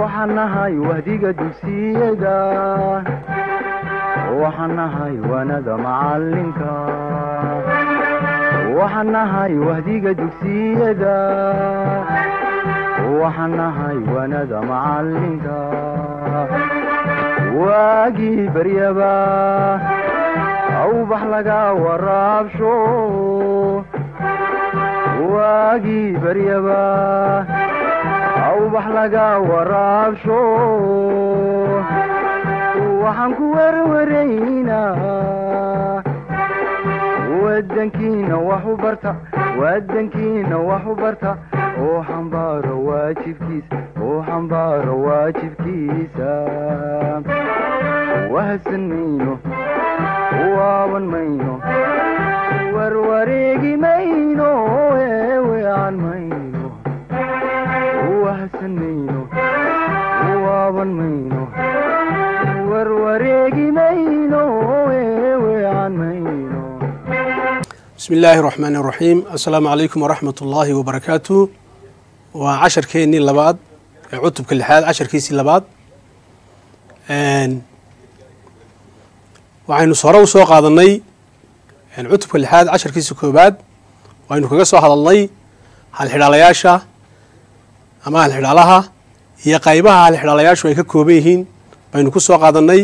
waxaan nahay wahdiga dugsiyada waxaan nahay waanada macalinka waxaan nahay wahdiga dugsiyada waxaan nahay waanada macalinka waagii baryaba awbax laga waraabsho waagii baryaba awbax laga waraabsho waxaan ku werwaraynaa wadankiina wax u barta wadankiina wax u barta oo xambaaro waajibkiisa oo xambaaro waajibkiisa wahadsan mayno waaban mayno warwareegi mayno eewean mayno wahadsan mayno waaban mayno warwareegi mayno eewean mayno bismi illaahi raxmaan iraxiim assalaamu calaykum waraxmat ullaahi wabarakaatu waa casharkeennii labaad ee cutubka lixaad casharkiisii labaad waxaynu hore u soo qaadannay cutubka lixaad casharkiisa koobaad waynu kaga soo hadalnay halxidhaalayaasha ama halxidhaalaha iyo qaybaha halxidhaalayaashu ay ka kooban yihiin baynu ku soo qaadannay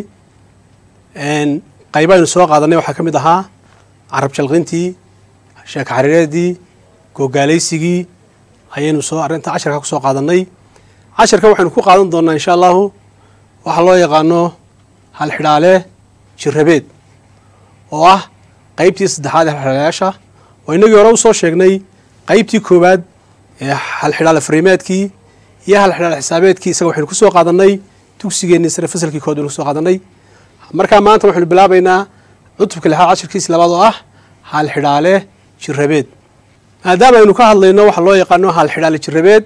qaybaynu soo qaadannay waxaa ka mid ahaa carab jalqintii sheeka xariireedii googaalaysigii ayaynu soo arrinta casharka ku soo qaadannay casharka waxaynu ku qaadan doonnaa insha allahu waxaa loo yaqaano halxidhaale jirabeed oo ah qeybtii saddexaad ee halxidhaalayaasha oo inagii hore usoo sheegnay qeybtii koowaad ee halxidhaale fariimeedkii iyo halxidhaale xisaabeedkii isaga waxaynu ku soo qaadannay dugsigeennii sare fasalkii kood baynu kusoo qaadannay markaa maanta waxaynu bilaabaynaa cutubka lixaad cashirkiisi labaad oo ah halxidhaale jirabeed maadaama aynu ka hadlayno waxa loo yaqaano halxidhaale jirabeed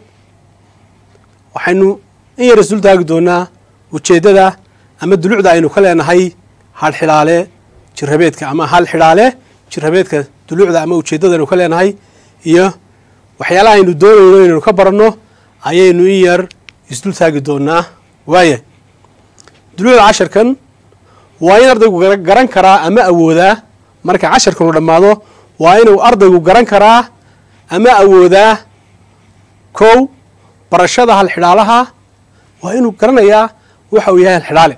waxaynu in yar isdul taagi doonaa ujeeddada ama dulucda aynu ka leenahay halxidhaale jirabeedka ama halxidhaale jirabeedka dulucda ama ujeeddada aynu ka leenahay iyo waxyaalaha aynu doonayno inaynu ka baranno ayaynu in yar isdul taagi doonaa waaya dulucda casharkan waa in ardaygu garan karaa ama awoodaa marka casharkanu dhammaado waa inuu ardaygu garan karaa ama awoodaa kow barashada halxidhaalaha waa inuu garanayaa waxa uu yahay halxidhaale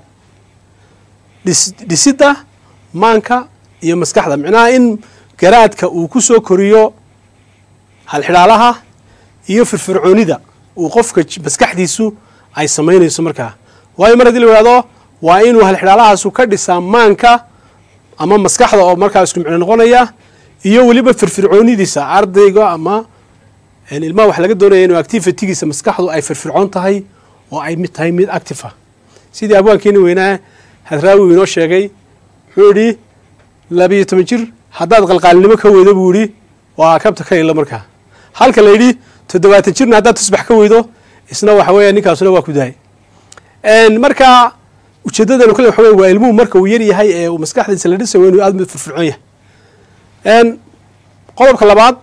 dhisidda maanka iyo maskaxda micnaha in garaadka uu ku soo koriyo halxidhaalaha iyo firfircoonida uu qofka maskaxdiisu ay samaynayso markaa waayo mar haddii la ihahdo waa inuu halxidhaalahaasu ka dhisaa maanka ama maskaxda oo markaa isku micno noqonaya iyo weliba firfircoonidiisa ardayga ama ilmaha waxa laga doonaya inuu activitigiisa maskaxdu ay firfircoon tahay oo ay mid tahay mid active ah sidii abwaankeeni weynaa hadraawi inoo sheegay wuxuu idhi labiyo toban jir haddaad qalqaalinimo ka weydo buu idhi waa kabta ka ilo markaa halka la yidhi toddobaatan jirna haddaad tusbax ka weydo isna waxa weeya ninkaasuna waa ku dahay marka ujeeddadanu kale waxa wey waa ilmuhu marka uu yar yahay ee uu maskaxdiisa la dhisayo inuu aad mid firfircoon yahay qodobka labaad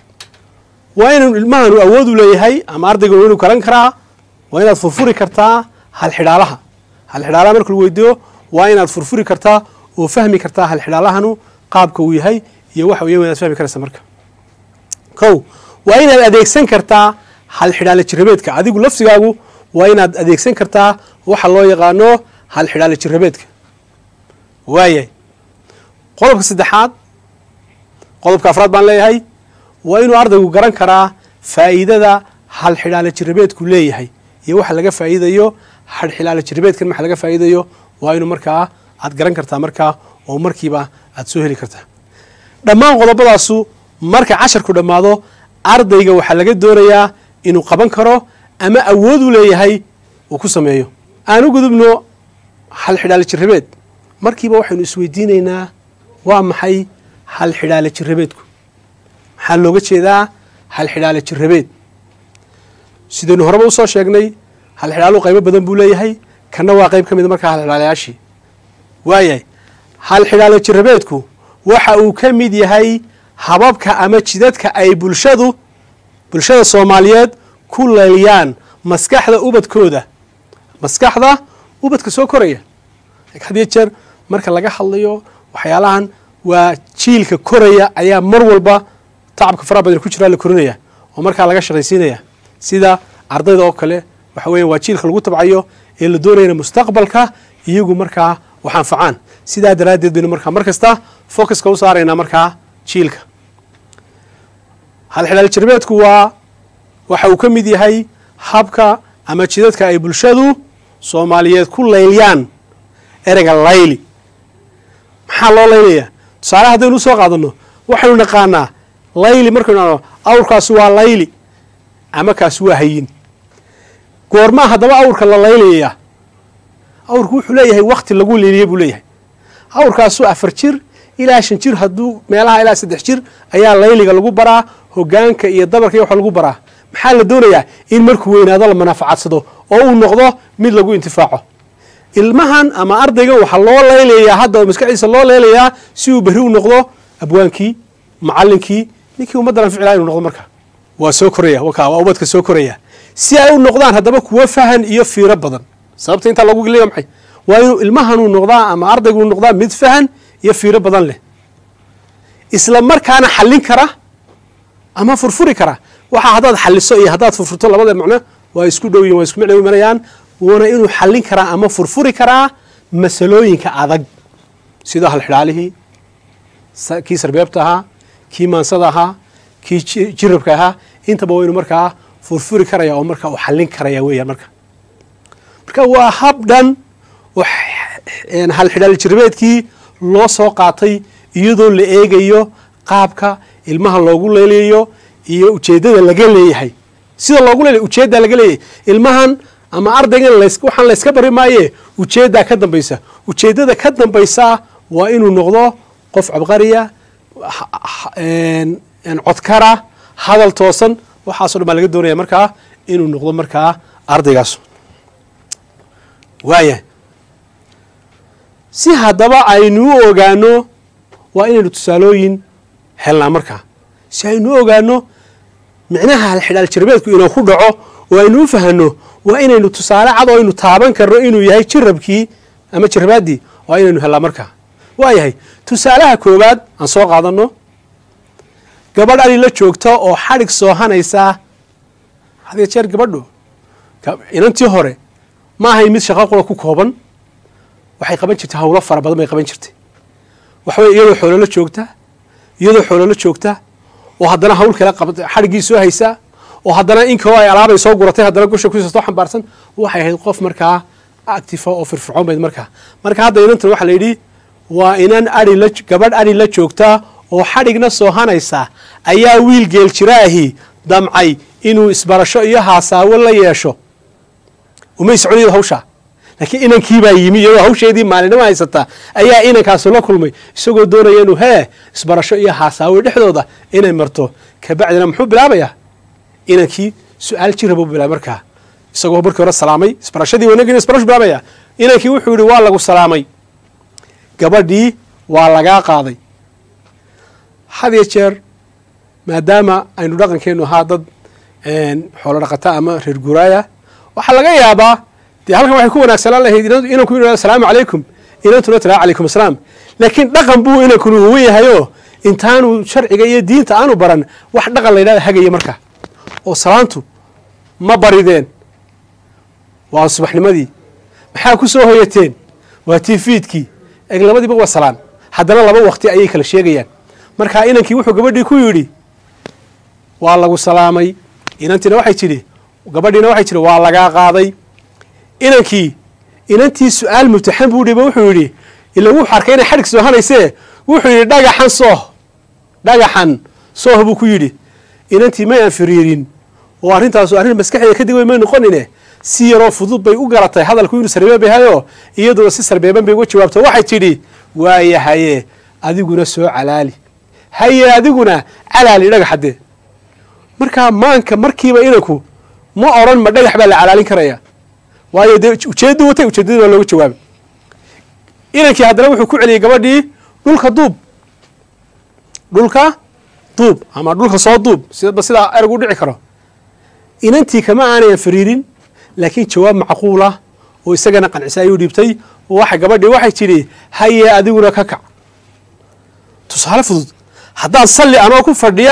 waa inuu ilmahanu awood u leeyahay ama ardaygan inuu garan karaa waa inaad furfuri kartaa halxidhaalaha halxidhaalaha marka lagu weydiiyo waa inaad furfuri kartaa oo fahmi kartaa halxidhaalahanu qaabka uu yahay iyo waxa weya inaad fahmi karaysa marka kow waa inaad adeegsan kartaa halxidhaale jirabeedka adigu lafsigaagu waa inaad adeegsan kartaa waxa loo yaqaano halxidhaale jirabeedka waayahay qodobka saddexaad qodobka afraad baan leeyahay waa inuu ardaygu garan karaa faa'iidada halxidhaale jirabeedku leeyahay iyo waxa laga faa'iidayo halxidhaale jirabeedkan waxa laga faa'iidayo waa inuu markaa aad garan kartaa markaa oo markiiba aad soo heli kartaa dhammaan qodobadaasu marka casharku dhammaado ardayga waxaa laga doonayaa inuu qaban karo ama awood u leeyahay uu ku sameeyo aan u gudubno halxidhaale jirabeed markiiba waxaynu isweydiinaynaa waa maxay halxidhaale jirabeedku maxaa looga jeedaa halxidhaale jirabeed sidaynu horeba usoo sheegnay halxidhaaluhu qaybo badan buu leeyahay kanna waa qayb ka mida markaa halxidhaalayaashii waayahay halxidhaale jirabeedku waxa uu ka mid yahay hababka ama jidadka ay bulshadu bulshada soomaaliyeed ku leeliyaan maskaxda ubadkooda maskaxda ubadka soo koraya hadiyo jeer marka laga hadlayo waxyaalahan waa jiilka koraya ayaa mar walba tacabka faraha badan ku jiraa la korinaya oo markaa laga shaqaysiinaya sida ardayda oo kale waxa weya waa jiilka lagu tabcayo ee la doonayana mustaqbalka iyagu markaa wax anfacaan sidaa daraaddeed baynu markaa mar kasta focuska u saaraynaa markaa jiilka halxidhaal jarbeedku waa waxa uu ka mid yahay habka ama jidadka ay bulshadu soomaaliyeed ku layliyaan ereyga layli maxaa loo laylayaa tusaale haddaynu usoo qaadano waxaynu naqaanaa layli markaynu ano awrkaasi waa layli ama kaasi waa hayin goormaa haddaba awrka la laylayaa awrku wuxuu leeyahay wakti lagu leeliye buu leeyahay awrkaasu afar jir ilaa shan jir hadduu meelaha ilaa saddex jir ayaa layliga lagu baraa hogaanka iyo dabarka iyo waxa lagu baraa maxaa la doonayaa in markuu weynaado la manaafacadsado oo uu noqdo mid lagu intifaaco ilmahan ama ardaygan waxaa loo laylayaa hadda oo maskaxdiisa loo laylayaa si uu berri u noqdo abwaankii macalinkii ninkii ummaddan anficilaa inu noqdo marka waa soo koraya waka waa ubadka soo koraya si ay u noqdaan haddaba kuwo fahan iyo fiiro badan sababta intaa lagu geliya maxay waa inuu ilmahanuu noqdaa ama ardaygu noqdaa mid fahan iyo fiiro badan leh isla markaana xallin kara ama furfuri kara waxaa haddaad xalliso iyo haddaad furfurto labada macno waa isku dhow yihin waa isku micno imanayaan wuuna inuu xallin karaa ama furfuri karaa masalooyinka adag sida halxidhaalihii kii sarbeebta ahaa kii maansada ahaa kii jirabka ahaa intaba waynu markaa furfuri karaya oo markaa uu xallin karaya weeyaan marka marka waa hab dhan oo halxidhaal jirabeedkii loo soo qaatay iyadoo la eegayo qaabka ilmaha loogu leelayo iyo ujeeddada laga leeyahay sida loogu leelay ujeeddaa laga leeyahay ilmahan ama ardaygan waxaan layska bari maaye ujeeddaa ka dambaysa ujeeddada ka dambaysa waa inuu noqdo qof cabqariya codkara hadal toosan waxaaso dhan baa laga doonaya markaa inuu noqdo markaa ardaygaas waayahay si haddaba aynu u ogaano waa inaynu tusaalooyin helnaa markaa si aynu u ogaano micnaha halxidhaal jirabeedku inuu ku dhaco oo aynu u fahanno waa inaynu tusaale cad oo aynu taaban karno inuu yahay jirabkii ama jirabaaddii waa inaynu hellaa markaa waa yahay tusaalaha koowaad aan soo qaadano gabadh ali la joogta oo xadhig soohanaysaa hadiyo jeer gabadhu inantii hore ma ahay mid shaqo qura ku kooban waxay qaban jirtay hawlo fara badan bay qaban jirtay waxaweye iyadoo xoololo joogta iyadoo xoololo joogta oo haddana hawl kale xadhiggii soo haysaa oo haddana inkoo ay alaabay soo guratay haddana gusha kusiisa soo xambaarsan waxay ahayd qof markaa actifa oo firfircoon bayd markaa marka hadda inantan waxaa la yidhi waa inan ai la gabadh adhi la joogta oo xadhigna soohanaysa ayaa wiil geel jiraahi damcay inuu isbarasho iyo haasaawo la yeesho umay soconaydo hawshaa laakiin inankiibaa yimi iyadoo hawsheedii maalinimo haysata ayaa inankaasu la kulmay isagoo doonaya inuu hee isbarasho iyo haasaawo dhexdooda inay marto kabacdina muxuu bilaabayaa inankii su-aal jirabuu bilaabay markaa isagoo markii hore salaamay isbarashadii wanagina isbarashu bilaabaya inankii wuxuu yihi waa lagu salaamay gabadhii waa lagaa qaaday had iyo jeer maadaama aynu dhaqankeenu ahaa dad xoolo dhaqata ama reer guuraaya waxaa laga yaabaa dee halkan waxay ku wanaagsanaan lahayd inanku inu asalaamu calaykum inantuna tiraa calaykum asalaam laakiin dhaqan buu inankunu uwan yahayoo intaanu sharciga iyo diinta aanu baran wax dhaqan la ydhahda hagaya marka oo salaantu ma barideen waa subaxnimadii maxaa ku soo hoyateen waa tiifiidkii eg labadiiba waa salaan haddana laba wakti ayay kala sheegayaan marka inankii wuxuu gabadhii ku yidhi waa lagu salaamay inantiina waxay tidhi gabadhiina waxay tidhi waa lagaa qaaday inankii inantii su-aal mubtaxan buu dhiba wuxuu yidhi ila wuxuu arkay inay xadhig soohanaysee wuxuu yidhi dhagaxan sooh dhagaxan sooh buu ku yidhi inantii may aan firiirin oo arrintaasu arrin maskaxdeeda kadib way may noqonine si yaroo fudud bay u garatay hadalku inuu sarbeeb yahayo iyaduna si sarbeeban bay uga jawaabto waxay tidhi waaya haye adiguna soo calaali haye adiguna calaali dhagaxadee markaa maanka markiiba inanku ma odran ma dhagax baa la calaalin karaya waayo dee ujeedduu watay ujeeddadii baa looga jawaabay inankii haddana wuxuu ku celiyey gabadhii dhulka duub dhulka duub ama dhulka soo duub sidaba sidaa erag u dhici karo inantii kama aanay fariirin laakiin jawaab macquulah oo isagana qancisay ayuu dhiibtay waxa gabadhii waxay tidhi haye adiguna ka kac tusaale fudud haddaan salli anoo ku fadhiya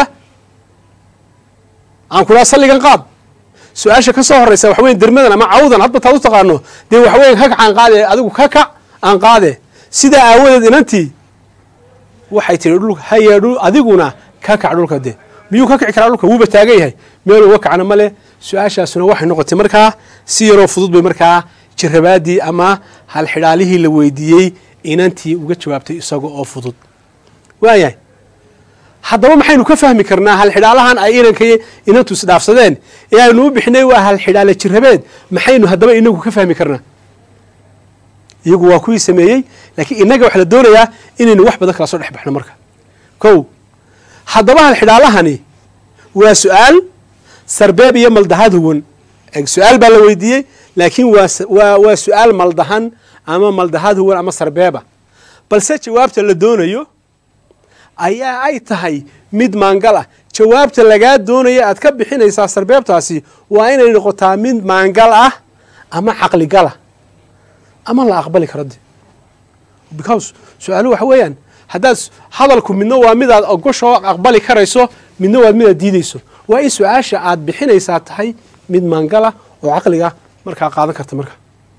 aan ku dhaha salligan qaad su-aasha ka soo horraysa waxa weyan dermadan ama cawdan hadba taad u taqaano dee waxa weyan ka kac aan qaade adigu ka kac aan qaade sidaa aawadeed inantii waxay tihi dhulka haye dhul adiguna ka kac dhulka de miyuu ka kici karaa dhulka wuuba taagan yahay meel uga kacna ma leh su-aashaasuna waxay noqotay markaa si yaroo fudud bay markaa jirabaadii ama halxidhaalihii la weydiiyey inantii uga jawaabtay isaga oo fudud waayahay haddaba maxaynu ka fahmi karnaa halxidhaalahan ay inanka inantu isdhaafsadeen ee aynu u bixinay waa halxidhaale jirabeed maxaynu haddaba inagu ka fahmi karnaa iyagu waa kuwii sameeyey laakiin innaga waxaa la doonayaa inaynu wax badan kala soo dhex baxno marka kow haddaba halxidhaalahani waa su-aal sarbeeb iyo maldahaad huwan su-aal baa la weydiiyey laakiin waa waa su-aal maldahan ama maldahaad huwan ama sarbeeba balse jawaabta la doonayo ayaa ay tahay mid maangal ah jawaabta lagaa doonaya aad ka bixinaysaa sarbeebtaasi waa inay noqotaa mid maangal ah ama caqligala ama la aqbali karo de because su-aaluhu waxa weeyaan haddaad hadalku midna waa midaad ogosho aqbali karayso midna waa midaad diideyso waa in su-aasha aad bixinaysaa tahay mid maangala oo caqliga markaa qaadan karta marka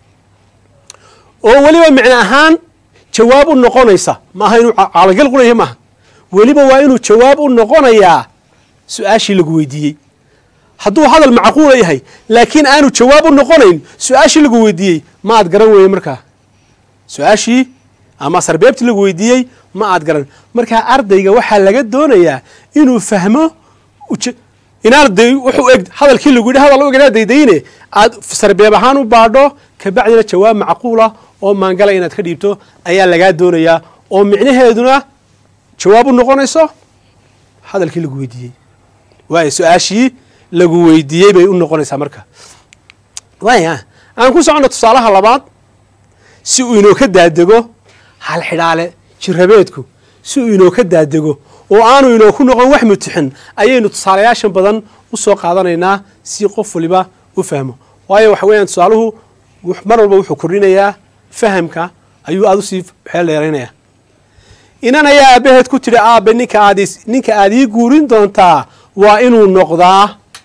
oo weliba micno ahaan jawaab u noqonaysa maaha inuu caqligal qulaya maaha weliba waa inuu jawaab u noqonayaa su-aashii lagu weydiiyey hadduu hadal macquula yahay laakiin aanu jawaab u noqonayn su-aashii lagu weydiiyey ma aad garan weye markaa su-aashii ama sarbeebtii lagu weydiiyey ma aad garan markaa ardayga waxaa laga doonayaa inuu fahmo inaan de wuxuu eg hadalkii lagu yidhi hadal u eg inaad daydayne aad sarbeeb ahaan u baadho kabacdina jawaab macquula oo maangala inaad ka dhiibto ayaa lagaa doonayaa oo micnaheeduna jawaab u noqonayso hadalkii lagu weydiiyey waaya su-aashii lagu weydiiyey bay u noqonaysaa marka waaya aan ku soconno tusaalaha labaad si uu inoo ka daadego halxidhaale jirabeedku si uu inoo ka daadego oo aanu inoo ku noqon wax mutixin ayaynu tusaalayaashan badan u soo qaadanaynaa si qof waliba u fahmo waayo waxa weeyaan tusaaluhu mar walba wuxuu kordhinayaa fahamka ayuu aada usii xeel dheeraynaya inan ayaa aabaheed ku tidhi aabe ninka aad ninka aad ii guurin doontaa waa inuu noqdaa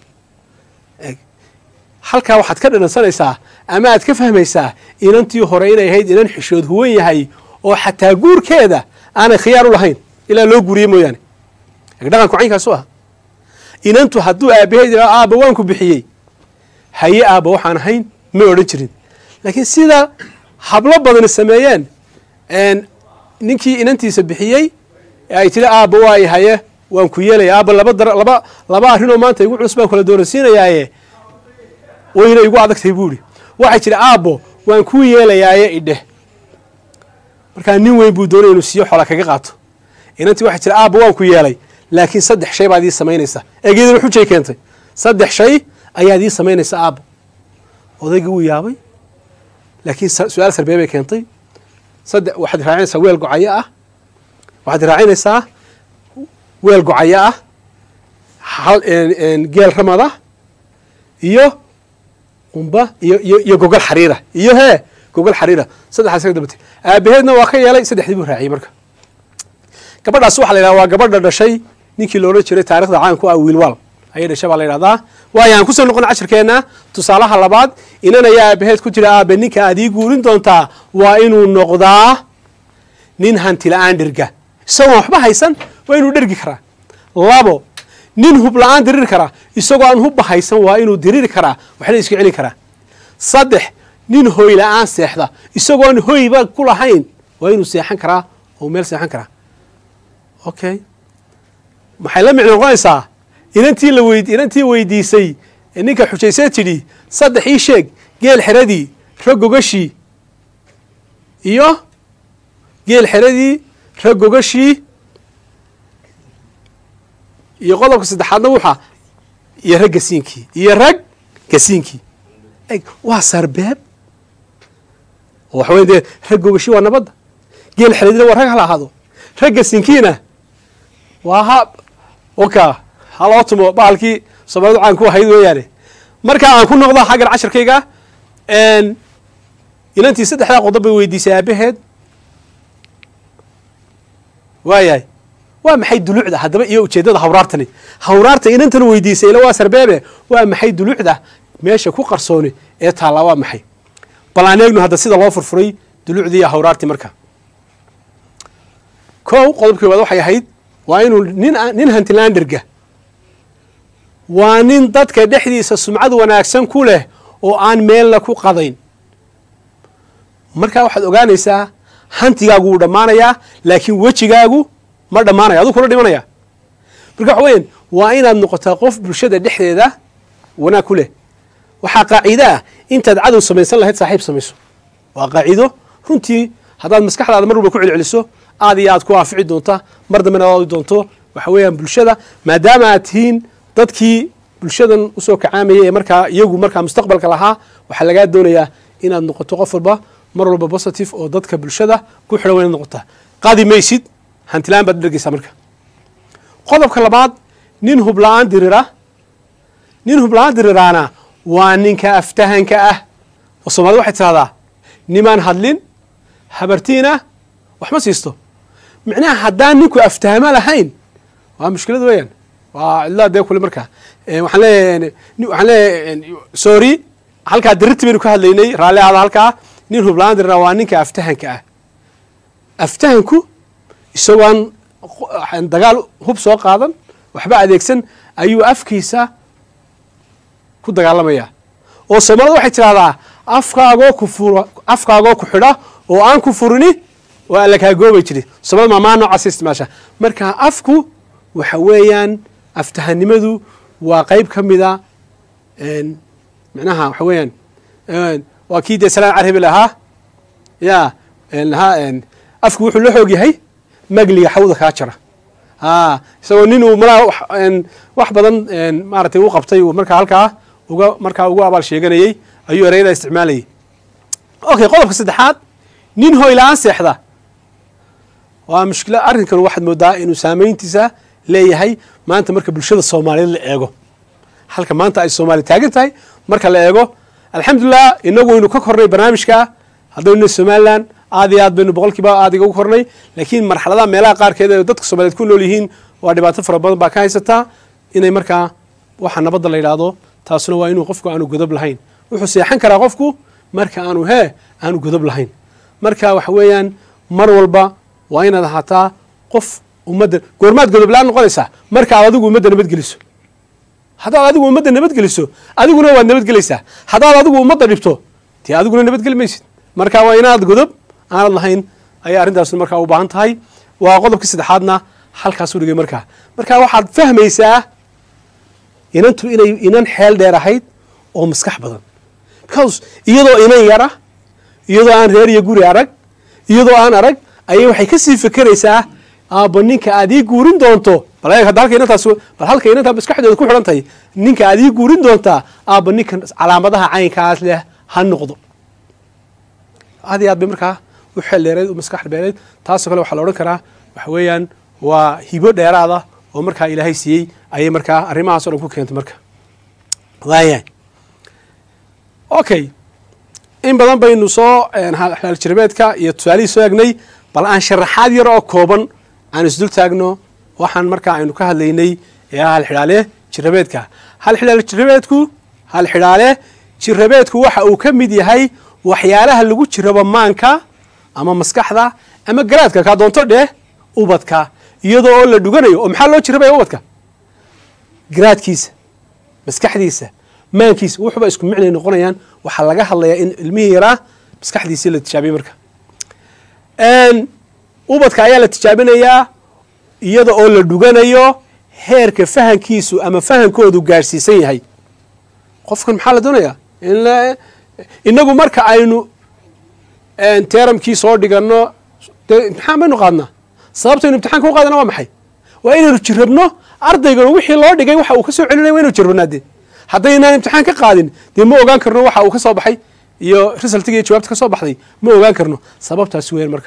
halkaa waxaad ka dhanansanaysaa ama aad ka fahmaysaa inantii hore inay ahayd inan xishood huwan yahay oo xataa guurkeeda aanay khiyaar u lahayn ilaa loo guuriye mooyaane dhaqanku caynkaasu ah inantu hadduu aabaheed yaa aaba waanku bixiyey haye aaba waxaan ahayn ma odhan jirin laakiin sida hablo badani sameeyeen ninkii inantiisa bixiyey ay tiri aaba waay haye waan ku yeelaya aaba laba dar laba laba arrinoo maanta igu culus baan kala doonasiinayaaye wayna igu adagtahay buu ihi waxay tiri aabbo waan kuu yeelayaaye idheh markaa nin weyn buu doonaya inuu siiyo xola kaga qaato inantii waxay tiri aabba waan ku yeelay laakiin saddex shay baad ii samaynaysaa egeedana xujay keentay saddex shay ayaad ii samaynaysaa aabbo odaygii wuu yaabay laakiin su-aal sarbeeb bay keentay saddex waxaad raacinaysaa weel gocayo ah waxaad raacinaysaa weel gocayo ah hal geel ramada iyo qumba iyo iyo iyo gogol xariira iyo hee gogol xariira saddexdaas ka dabatay aabaheedna waa ka yeelay saddexdii buu raaciyey marka gabadhaas waxa la yidhahda waa gabadha dhashay ninkii la odhan jiray taarikhda caanku ah wiilwaal ayay dhashay baa la yidhahdaa waayo aan kusoo noqon cashirkeenna tusaalaha labaad inan ayaa aabaheed ku jira aabe ninka aad ii guurin doontaa waa inuu noqdaa nin hantila-aan dherga isagoon waxba haysan waa inuu dhergi karaa labo nin hub la-aan diriri karaa isagoo aan hubba haysan waa inuu diriri karaa waxna iska celin karaa saddex nin hoy la-aan seexda isagoon hoyba ku lahayn waa inuu seexan karaa oo meel seexan karaa okay maxay la micno noqonaysaa inantii la weyd inantii weydiisay ee ninka xujaysee tidhi saddex ii sheeg geel xeradii ragogashii iyo geel xeradii ragogashii iyo qodobka saddexaadna wuxa iyo rag gasiinkii iyo rag gasiinkii eg waa sarbeeb oo waxa weya dee rag gogashi waa nabadda geel xeradina waa rag hala ahaado rag gasiinkiina waa ha waka haloo tumo bahalkii soomaalidu caan ku ahayd weeyaane marka aan ku noqdo xaggan cashirkayga inantii saddexdaa qodob bay weydiisay aabaheed waayahay waa maxay dulucda haddaba iyo ujeeddada hawraartani hawraarta inantan weydiisay ila waa sarbeebe waa maxay dulucda meesha ku qarsooni ee taallaa waa maxay bal aan eegno hadda sida loo furfuray dulucdii iyo hawraartii marka kow qodobkii waad waxay ahayd waa inuu nin nin hantilanderga waa nin dadka dhexdiisa sumcad wanaagsan ku leh oo aan meelna ku qadayn markaa waxaad ogaanaysaa hantigaagu wuu dhammaanayaa laakiin wejigaagu ma dhammaanaya aduu kula dhimanaya marka waxa weyan waa inaad noqotaa qof bulshada dhexdeeda wanaag ku leh waxaa qaaciide ah intaad cadow samaysan lahayd saaxiib samayso waa qaaciido runtii haddaad maskaxdaada mar walba ku celceliso aad iyo aad ku anfici doonta mar dambena aad doonto waxa weeyaan bulshada maadaama aad tihiin dadkii bulshadan usoo kacaamaya ee markaa iyagu markaa mustaqbalka lahaa waxaa lagaa doonayaa inaad noqoto qof walba mar walba positive oo dadka bulshada ku xidhan wa inaad noqotaa qaadi maysid hantilaan baad dhergeysaa marka qodobka labaad nin hubla-aan dirira nin hubla-aan diriraana waa ninka aftahanka ah oo soomaalida waxay tidhahdaa nimaan hadlin habartiina wax ma siisto micnaha haddaan ninku aftahamo lahayn waa mushkilad weeyaan waa cidlaa dee kule markaa waxaan leeyahay waxaan leeyahay sorry halkaa dirirti baynu ka hadlaynay raalli aada halkaa nin hublaan dirira waa ninka aftahanka ah aftahanku isagoon dagaal hub soo qaadan waxba adeegsan ayuu afkiisa ku dagaalamaya oo soomaalida waxay tidhahdaa afkaagoo ku furo afkaagoo ku xidha oo aan ku furini waa alla kaa goobay jiri soomaalida maamaa noocaas isticmaasha marka afku waxa weeyaan aftahanimadu waa qeyb ka mida micnaha waxa weeyaan waa kii dee salaan carabi lahaa ya lahaa afku wuxuu la xoog yahay magliga xawda kaa jara a isagoo nin uu malaa wax badan maaratay u qabtay uu markaa halkaa uga markaa ugu abaal sheeganayey ayuu ereyada isticmaalayay okay qodobka saddexaad nin hoyla-aan seexda waa mushkila arrinkan waxaad moodaa inuu saameyntiisa leeyahay maanta marka bulshada soomaaliyeed la eego halka maanta ay soomaaliya taagan tahay marka la eego alxamdulilah inagu waynu ka kornay barnaamijka haddaynu somalilan aad iyo aad baynu boqolkiiba aadiga ugu kornay laakiin marxaladaha meelaha qaarkeed ee dadka soomaliyeed ku nool yihiin waa dhibaato fara badan baa ka haysataa inay markaa waxa nabadda la yidhaahdo taasuna waa inuu qofku aanu godob lahayn wuxuu seexan karaa qofku marka aanu hee aanu godob lahayn marka waxa weeyaan mar walba waa inaad ahaataa qof ummadda goormaad godoblaan noqonaysaa marka aad adigu ummadda nabadgeliso haddaad adigu ummadda nabadgeliso adiguna waad nabadgelaysaa haddaad adigu ummadda dhibto dee adiguna nabadgeli maysid marka waa inaad godob aanad lahayn ayay arrintaasna markaa u baahan tahay waa qodobkii saddexaadna halkaasuu dhigay markaa marka waxaad fahmaysaa inantu inay inan xeel dheer ahayd oo maskax badan because iyadoo inan yara iyadoo aan reer iyo guri arag iyadoo aan arag ayay waxay kasii fekeraysaa aabba ninka aad ii guurin doonto bal eeg hadda halka inantaas bal halka inantaa maskaxdeeda ku xidhan tahay ninka aad ii guurin doontaa aabba ninkan calaamadaha caynkaas leh ha noqdo aad iyo aad bay markaa u xeel dheereed u maskax dheereed taasoo kale waxaa la odhan karaa waxa weeyaan waa hibo dheeraada oo markaa ilaahay siiyey ayay markaa arrimahaas o dhan ku keentay marka waayahay okay in badan baynu soo xalaal jirabeedka iyo tusaalihii soo egnay bal aan sharaxaad yar oo kooban aan isdul taagno waxaan markaa aynu ka hadlaynay ee hal xidhaale jirabeedka hal xidhaale jirabeedku hal xidhaale jirabeedku waxa uu ka mid yahay waxyaalaha lagu jirabo maanka ama maskaxda ama garaadka kaa doonto dheh ubadka iyadoo oo la dhuganayo oo maxaa loo jirabaya ubadka garaadkiisa maskaxdiisa maankiisa wuxuba isku micnay noqonayaan waxaa laga hadlayaa in ilmihii yaraa maskaxdiisii la tijaabiyey marka ubadka ayaa la tijaabinayaa iyada oo la dhuganayo heerka fahankiisu ama fahankoodu gaadhsiisan yahay qofkan maxaa la doonayaa inagu marka aynu teramkii soo dhigano dee imtixaan baynu qaadnaa sababtaynu imtixaanka u qaadana waa maxay waa inaynu jirabno ardaygan wixii loo dhigay waxa uu ka soo celinaya wa inaynu jirabnaa dee haddaynaan imtixaan ka qaadin dee ma ogaan karno waxa uu ka soo baxay iyo resultiga iyo jawaabta ka soo baxday ma ogaan karno sababtaasi weyan marka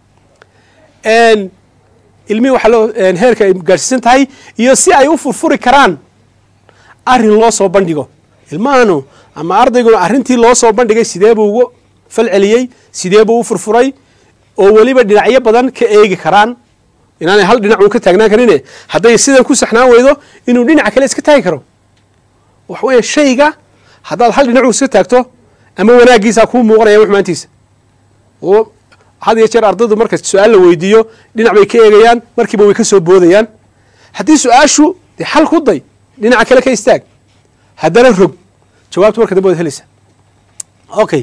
ilmihii waxaa loo heerka ay gaadhsiisan tahay iyo si ay u furfuri karaan arrin loo soo bandhigo ilmahanu ama ardayguna arrintii loo soo bandhigay sidee buu ugu fal celiyey sidee buu u furfuray oo weliba dhinacyo badan ka eegi karaan inaanay hal dhinac uun ka taagnaan karine hadday sidan ku saxnaan weydo inuu dhinaca kale iska taagi karo waxa weeye shayga haddaad hal dhinac iska taagto ama wanaaggiisaa kuu muuqanaya xumaantiisa oo had iyo jeer ardaydu marka su-aal la weydiiyo dhinac bay ka eegayaan markiiba way ka soo boodayaan haddii su-aashu dee xal ku day dhinaca kale ka istaag haddana rog jawaabtu marka dambe waad helaysaa okay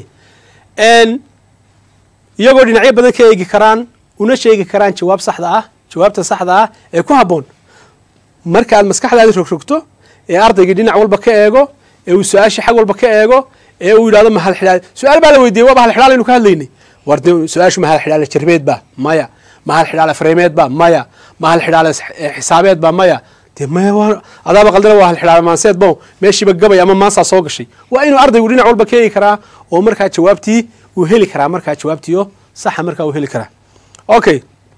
iyagoo dhinacyo badan ka eegi karaan una sheegi karaan jawaab saxda ah jawaabta saxda ah ee ku habboon markaad maskaxdaadi rogrogto ee ardaygii dhinac walba ka eego ee uu su-aashii xag walba ka eego ee uu yidhahdo mahal xidhaal su-aal baa la weydiiyey waa mahal xidhaal aynu ka hadlaynay war de su-aashu mahal xidhaale jarbeed baa maya mahal xidhaale fareemeed baa maya mahal xidhaale xisaabeed baa maya de maya adaaba qaldana waa hal xidhaale maanseed bo meeshiiba gabay ama maansaa soo gashay waa inuu ardaygu dhinac walba ka eegi karaa oo markaa jawaabtii uu heli karaa markaa jawaabtiio saxa markaa uu heli karaa okay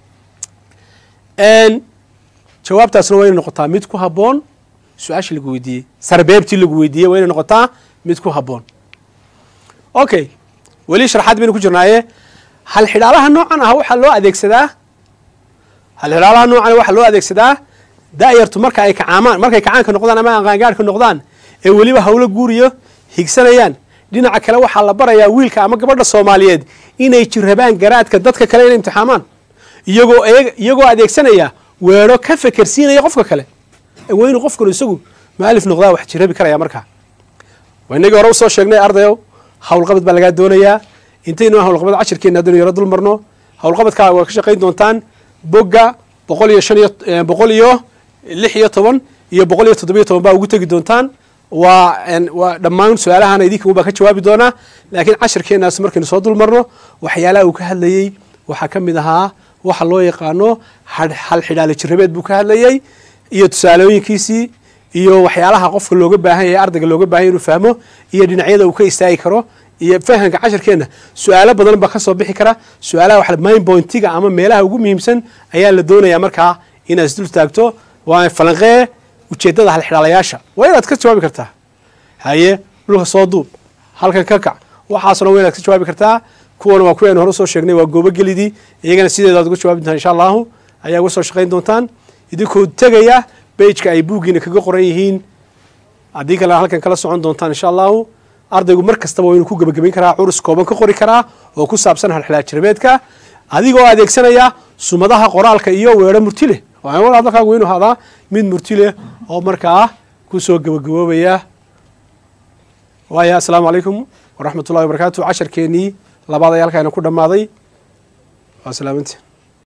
jawaabtaasna waa inay noqotaa mid ku habboon su-aashii lagu weydiiyey sarbeebtii lagu weydiiyey waa inay noqotaa mid ku habboon okay weli sharxaad baynu ku jirnaaye hal xidhaalaha noocan ah waxaa loo adeegsadaa hal xidhaalaha noocan waxaa loo adeegsadaa daayartu marka ay kacaamaan markay kacaanka noqdaan ama qaangaarhka noqdaan ee weliba hawlo guuriyo higsanayaan dhinaca kale waxaa la barayaa wiilka ama gabadha soomaaliyeed inay jirrabaan garaadka dadka kale inay imtixaamaan iyagoo iyagoo adeegsanaya weero ka fekersiinaya qofka kale waa inuu qofkanu isagu maalif noqdaa wax jirabi karaya markaa waa inagii hore usoo sheegnay ardayow howlqabad baa lagaa doonayaa intaynu howlqabad cashirkeena haddaynu yaro dul marno howlqabadkaa waa ka shaqayn doontaan bogga boqol iyo shan iyo boqol iyo lix iyo toban iyo boqol iyo toddobiyo toban baa ugu tegi doontaan waa waa dhammaan su-aalahana idinka baa ka jawaabi doonaa laakiin cashirkeenaas markaynu soo dul marno waxyaalaha uu ka hadlayey waxaa ka mid ahaa waxa loo yaqaano hal xidhaale jirabeed buu ka hadlayey iyo tusaalooyinkiisii iyo waxyaalaha qofka looga baahan yahay ardayga looga bahan yahy inuu fahmo iyo dhinacyada uu ka istaagi karo iyo fahamka cashirkeenna su-aalo badan baa kasoo bixi kara su-aalaha wax main pointiga ama meelaha ugu muhiimsan ayaa la doonayaa markaa inaad isdul taagto waa falanqee ujeeddada halxidhaalayaasha waa inaad ka jawaabi kartaa haye dhulka soo duub halkan ka kac waxaasoo dhan waa inaad ka jawaabi kartaa kuwana waa kuwaynu hore usoo sheegnay waa goobogelidii iyagana sideedaad uga jawaabi doontaan insha allahu ayaa uga soo shaqayn doontaan idinkoo tegaya beijka ay buuggiina kaga qoran yihiin haddii kalena halkan kala socon doontaan insha allahu ardaygu mar kastaba waa inuu ku gebagabayn karaa curus kooban ka qori karaa oo ku saabsan halxilaal jirabeedka adigoo adeegsanaya sumadaha qoraalka iyo weero murti leh hadalkaagu waa inu ahaadaa mid murti leh oo markaa kusoo gebagaboobaya waaya assalaamu calaykum waraxmat ullahi wabarakatu casharkeenii labaad ayaa halkaana ku dhammaaday waa salaamantiin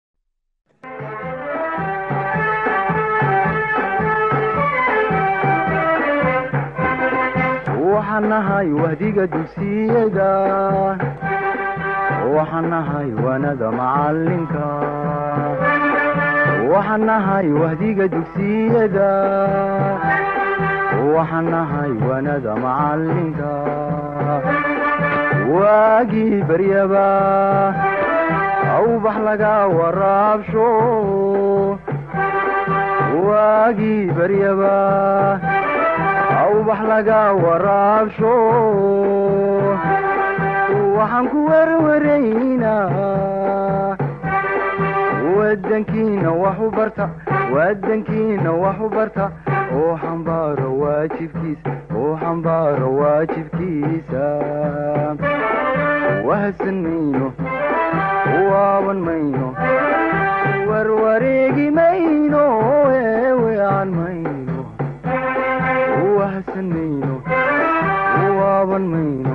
waxaan nahay wahdiga dugsiyada waxaan nahay wanada macalinka waxaan nahay wahdiga dugsiyada waxaan nahay wanada macalinka waagii baryaba awbax laga waraabsho waagii baryaba awbax laga waraabsho waxaan ku werwaraynaa wadankiina wax u barta wadankiina wax u barta oo xambaaro waajibkiisa oo xambaaro waajibkiisa wahadsan mayno waaban mayno warwareegi mayno eewean mayno wahadsan mayno waaban mayno